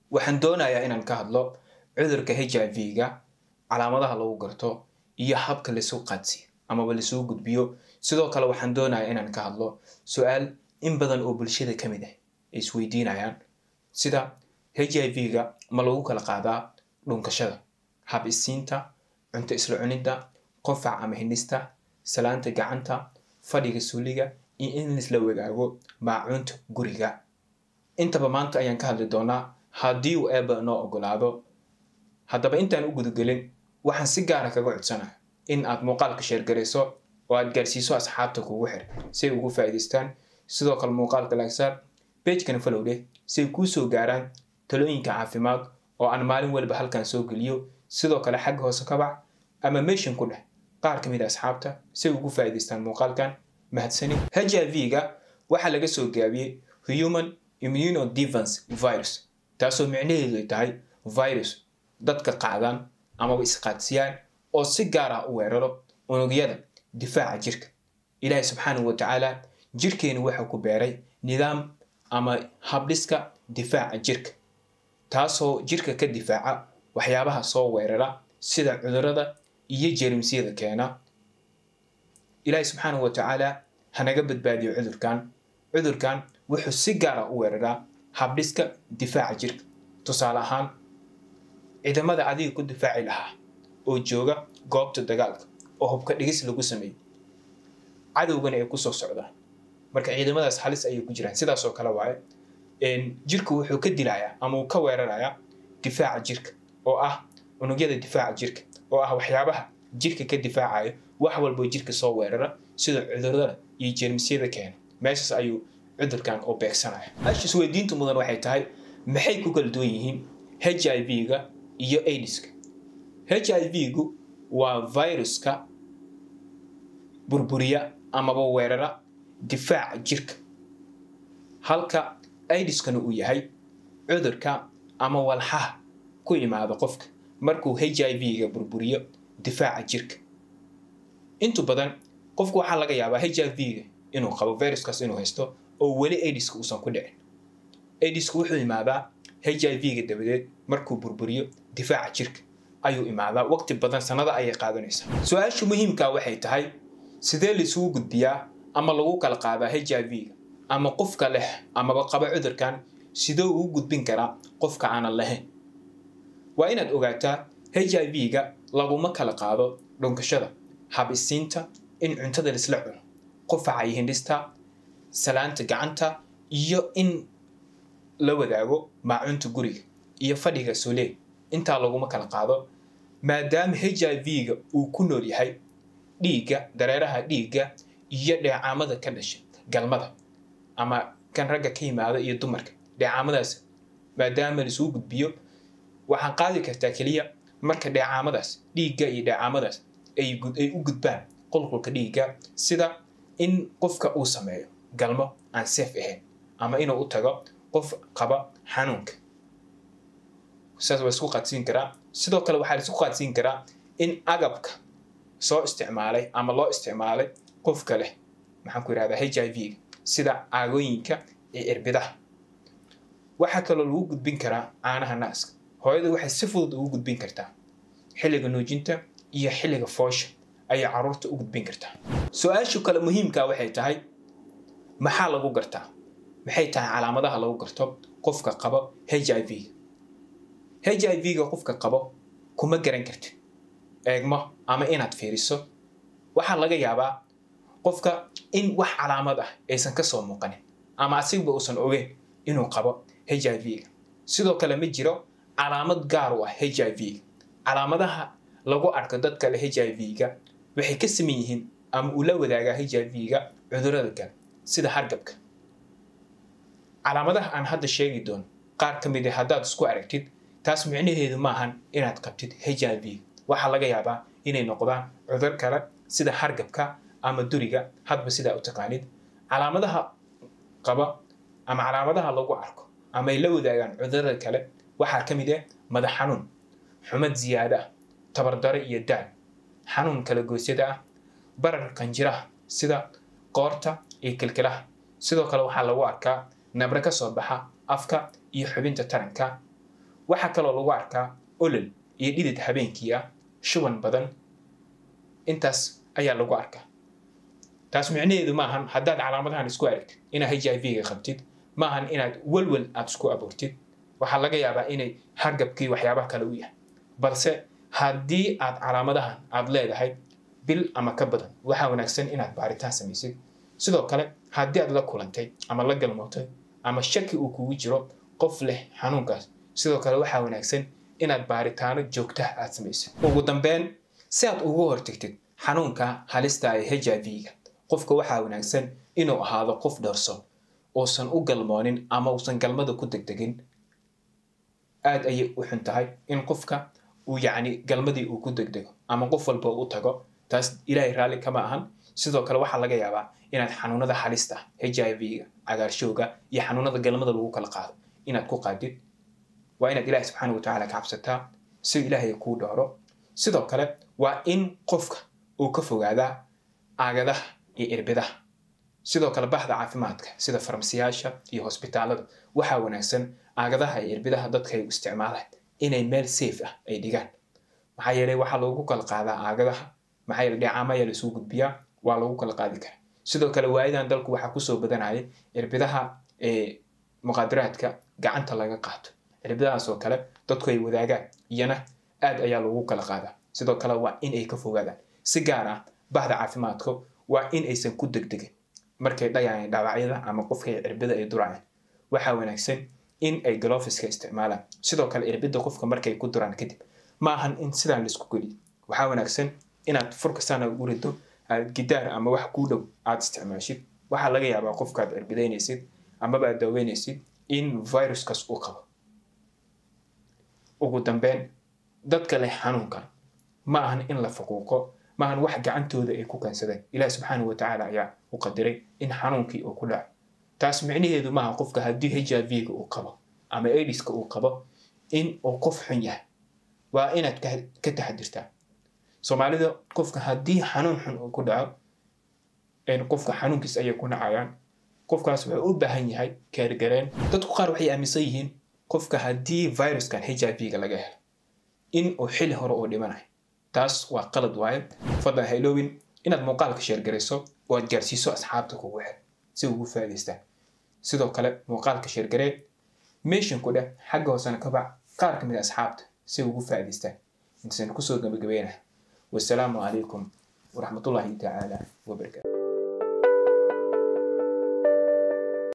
waxaan doonayaa inaan ka hadlo cudurka h i v-ga calaamadaha lagu garto iyo habka laisuu qaadsiiyo amaba laisuu gudbiyo sidoo kale waxaan doonayaa inaan ka hadlo su-aal in badan oo bulshada ka mid ah ay isweydiinayaan sida h i v-ga ma lagu kala qaadaa dhunkashada hab isiinta cunto isla cunidda qofac ama hindhista salaanta gacanta fadhiga suuliga iyo in laisla wadaago maacuunta guriga intaba maanta ayaan ka hadli doonaa haddii uu eeba noo ogolaado haddaba intaan u gudagelin waxaan si gaara kaga codsanaya in aad muuqaalka sheergarayso oo aad gaarsiiso asxaabta kugu xir si ay ugu faa'iidaystaan sidoo kale muuqaalka laagsaar beejkana falowdheh si ay kuu soo gaaraan talooyinka caafimaad oo aan maalin waliba halkan soo geliyo sidoo kale xagga hoose kabac ama meeshan ku dheh qaar ka mid a asxaabta si ay ugu faa'iidaystaan muuqaalkan mahadsani h i v-ga waxaa laga soo gaabiyey human immunodevance virus taasoo micnaheedu ay tahay virus dadka qaadaan amaba isqaadsiyaan oo si gaar ah u weeraro unugyada difaaca jirka ilaahay subxaanahu wa tacaala jirkeenu waxaa ku beeray nidaam ama habdhiska difaaca jirka taasoo jirka ka difaaca waxyaabaha soo weerara sida cudurada iyo jeermisyada keena ilaahay subxaanahu wa tacaala hanaga badbaadiyo cudurkan cudurkan wuxuu si gaara u weeraraa habdhiska difaaca jirka tusaale ahaan ciidamada adiga ku difaaci lahaa oo jooga goobta dagaalka oo hubka dhigis lagu sameeyey cadowgana ay kusoo socdaan marka ciidamadaas halis ayay ku jiraan sidaasoo kale waaye jirka wuxuu ka dilayaa ama uu ka weerarayaa difaaca jirka oo ah unugyada difaaca jirka oo ah waxyaabaha jirka ka difaacayo wax walboo jirka soo weerara sida cudurada iyo jeermisyada keena meeshaas ayuu cudurkan oo beegsanaya ash isweydiinta mudan waxay tahay maxay ku kala duwan yihiin h i v-ga iyo aidiska h i v-gu waa viruska burburiya amaba weerara difaaca jirka halka aidiskana uu yahay cudurka ama walxaha ku imaada qofka markuu h i v-ga burburiyo difaaca jirka intu badan qofku waxaa laga yaabaa h i v-ga inuu qabo viruskaas inuu haysto oo weli aidiska uusan ku dhicin aidisku wuxuu imaadaa h i v-ga dabadeed markuu burburiyo difaaca jirka ayuu imaadaa waqti badan sanada ayay qaadanaysaa su-aasha muhiimkaa waxay tahay sidee laisugu gudbiyaa ama lagu kala qaadaa h i v-ga ama qofka leh amaba qaba cudurkan sidee ugu gudbin karaa qofka aanan lahayn waa inaad ogaataa h i v-ga laguma kala qaado dhunkashada hab isiinta in cuntada laisla cuno qofaca iyo hindhista salaanta gacanta iyo in la wadaago maacunta guriga iyo fadhiga solee intaa laguma kala qaado maadaama h i v-ga uu ku nool yahay dhiigga dareeraha dhiigga iyo dheecaamada ka dhasha galmada ama kan ragga ka yimaada iyo dumarka dheecaamadaas maadaama laisugu gudbiyo waxaan qaadi kartaa keliya marka dheecaamadaas dhiigga iyo dheecaamadaas ay u gudbaan qulqulka dhiigga sida in qofka uu sameeyo galmo aan seef ahayn ama inuu u tago qof qaba xanuunka saas waa isku qaadsiin karaa sidoo kale waxaa laisku qaadsiin karaa in agabka soo isticmaalay ama loo isticmaalay qofka leh maxaan ku yidhahdaa h i v-ga sida caagooyinka iyo cirbidaha waxaa kaloo lagu gudbin karaa caanaha naaska hooyada waxay si fudud ugu gudbin kartaa xilliga nuujinta iyo xilliga foosha ayay caruurta u gudbin kartaa su-aashu kale muhiimkaa waxay tahay maxaa lagu gartaa maxay tahay calaamadaha lagu garto qofka qabo h i v-ga h i v-ga qofka qabo kuma garan kartid eegmo ama inaad fiiriso waxaa laga yaabaa qofka in wax calaamad ah aysan ka soo muuqanin ama asigba uusan ogeyn inuu qabo h i v-ga sidoo kale ma jiro calaamad gaar u ah h i v-ga calaamadaha lagu arko dadka le h i v-ga waxay ka saman yihiin ama uu la wadaagaa h i v-ga cudurada kale sida hargabka calaamadaha aan hadda sheegi doono qaar ka mid a haddaad isku aragtid taas micnaheedu maahan inaad qabtid h i v waxaa laga yaabaa inay noqdaan cudur kale sida hargabka ama duriga hadba sidaa u taqaanid calaamadaha qaba ama calaamadaha lagu arko ama ay la wadaagaan cudurada kale waxaa ka mid ah madax xanuun xumad ziyaado ah tabardare iyo daal xanuun kala goosyada ah barar qanjiraha sida qoorta iyo kilkilaha sidoo kale waxaa lagu arkaa nabro ka soo baxa afka iyo xubinta taranka waxaa kaloo lagu arkaa olol iyo dhidid habeenkii ah shuban badan intaas ayaa lagu arkaa taas micnaheedu maahan haddaad calaamadahan isku aragtid inaad h i v-ga qabtid maahan inaad welwel aad isku abuurtid waxaa laga yaabaa inay hargabkii waxyaabaha kale u yahay balse haddii aad calaamadahan aad leedahay bil ama ka badan waxaa wanaagsan inaad baaritaan samaysid sidoo kale haddii aad la kulantay ama la galmootay ama shaki uu kugu jiro qof leh xanuunkaas sidoo kale waxaa wanaagsan inaad baaritaano joogtaha aad samaysid ugu dambeyn si aad ugu hortagtid xanuunka halista ee h i v-ga qofka waxaa wanaagsan inuu ahaado qof dhowrso uusan u galmoonin ama uusan galmada ku degdegin aad ayay u xun tahay in qofka uu yacni galmadii uu ku degdego ama qof walba u tago taas ilaahay raalli kama ahan sidoo kale waxaa laga yaabaa inaad xanuunada halista h i v-ga cagaarshowga iyo xanuunada galmada lagu kala qaado inaad ku qaadid waa inaad ilaahay subxaana wa tacaala ka cabsataa si ilaahay kuu dhooro sidoo kale waa in qofka uu ka fogaadaa aagadaha iyo irbidaha sidoo kale bahda caafimaadka sida farmasiyaasha iyo hosbitaalada waxaa wanaagsan aagadaha iyo irbidaha dadka ay u isticmaalaan inay meel safe ah ay dhigaan maxaa yeelay waxaa loogu kala qaadaa aagadaha maxaa yeelay dheecaama ayaa lasuu gudbiyaa waa lagu kala qaadi karaa sidoo kale waayadan dalku waxaa kusoo badanayay irbidaha ee muqaadaraadka gacanta laga qaato cirbidahaas oo kale dadku ay wadaagaan iyana aad ayaa loogu kala qaadaa sidoo kale waa in ay ka fogaadaan si gaar ah bahda caafimaadka waa in aysan ku degdegin markay dhayaan dhaawacyada ama qofkay cirbida ay durayaan waxaa wanaagsan in ay galofiska isticmaalaan sidoo kale cirbida qofka markay ku duraan kadib ma ahan in sidaan laisku geliyo waxaa wanaagsan inaad furkastaan ugu rido aad gidaar ama wax kuu dhow aad isticmaashid waxaa laga yaabaa qofkaad cirbidaynaysid amaba aad daaweynaysid in viruskaas uu qabo ugu dambeyn dadka leh xanuunkan ma ahan in la faquuqo ma ahan wax gacantooda ay ku keensadeen ilaah subxaanahu watacaala ayaa u qadiray in xanuunkii uu ku dhaco taas micnaheedu maaha qofka haddii h i v-ga uu qabo ama aidiska uu qabo in uu qof xun yahay waa inaad ka taxadirtaa soomaalida qofka haddii xanuun xun uu ku dhaco qofka xanuunkiis ayay ku nacayaan qofkaas wuxuu u baahan yahay kaargareen dadku qaar waxay aaminsan yihiin qofka haddii viruskan h i v-ga laga helo in uu xili hore uu dhimanayo taas waa qalad waaye fadlan haylowin inaad muuqaalka sheergarayso oo aad gaarsiiso asxaabta kugu xel si ugu faa'idaystaan sidoo kale muuqaalka sheergaree meeshan ku dheh xagga hoosena ka bac qaar ka mid a asxaabta si ugu faa'idaystaan intasan kusoo gabagabeynah wasalaamu calaykum waraxmatullaahi tacaala wabarakaatu